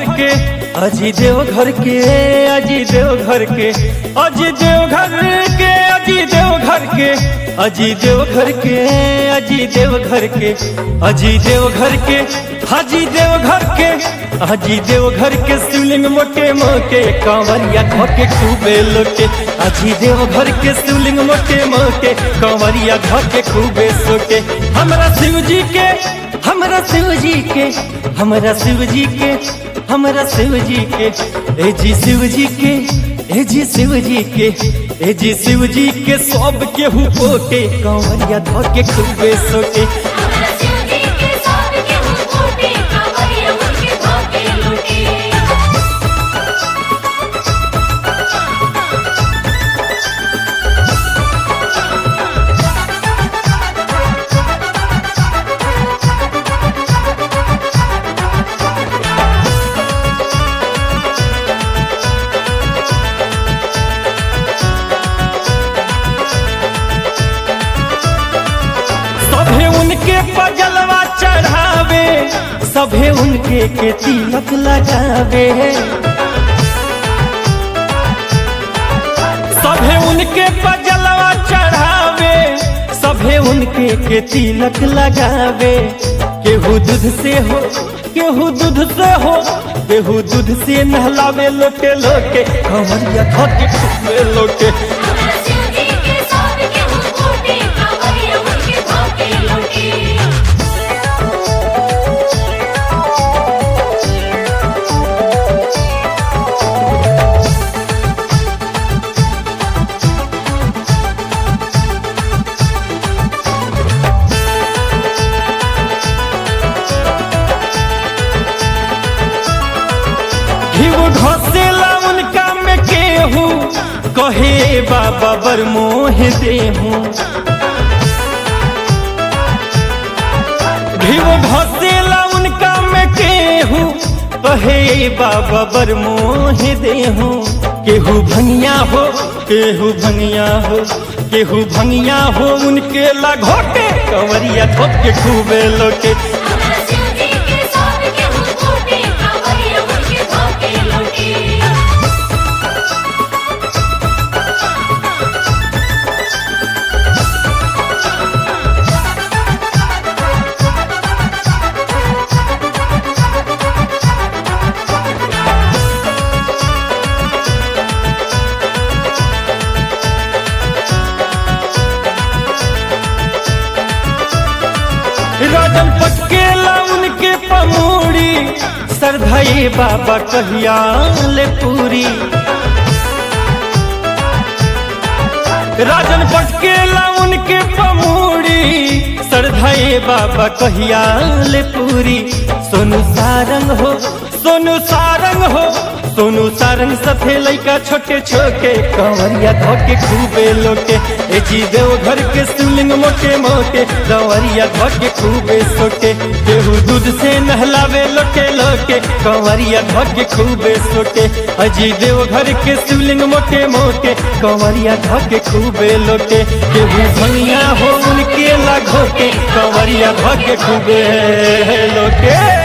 के अजी देव घर के अजी देव घर के अजी देव घर के अजी देव घर के अजी देव घर के अजी देव घर के अजी देव घर के हाजी देव घर के हाजी देव घर के शिवलिंग मोटे मोटे कांवरिया धोके खूबे लोटे अजी देव घर के शिवलिंग मोटे मोटे कांवरिया धोके खूबे सोटे हमरा शिव जी के हमरा शिव जी के हमरा शिव जी के हमरा शिव जी के ए जी शिव जी के ए जी शिव जी के ए जी शिव जी के सब केहू पोटे कांवरिया धोके खूबे सोटे हमरा शिव जी के सब के हो कोटे कांवरिया उनके धोके लूटे सभे उनके पजलवा चढ़ावे सभे उनके के तिलक लगावे सभे उनके पजलवा चढ़ावे सभे उनके के तिलक लगावे केहू दूध से हो केहू दूध से हो केहू दूध से नहलावे लोटे लोटे कमरिया धोके खूबे लोटे हमरा शिव जी के सब के हो कोटे कांवरिया उनके धोके लूटे घिव घसेला उनका में केहू कहे बाबा बर मोह देहू घिव घसेला उनका में केहू कहे बाबा बर मोह देहू केहू भंगिया हो केहू भंगिया हो केहू भंगिया हो उनके लगोटे कंवरिया धोके खूबे लोटे हमरा शिव जी के सब के हो कोटे कांवरिया उनके धोके लूटे राजन पटकेला उनके पमूड़ी सरधई बाबा कहिया ले पूरी राजन पटकेला उनके पमूड़ी सरधई बाबा कहिया ले पूरी सोनू सारंग हो सोनू सारंग हो सोनू सारंग सफे लैका छोटे छोटे कंवरिया धोके खूबे लोटे ए जी देव घर के शिवलिंग मोटे मोटे कंवरिया धोके खूबे सोटे केहू दूध से नहलावे लोटे लोटे कंवरिया धोके खूबे सोटे अजी देव घर के शिवलिंग मोटे मोटे कंवरिया धोके खूबे लोटे केहू भंगिया हो उनके लागोटे कंवरिया धोके खूबे लोटे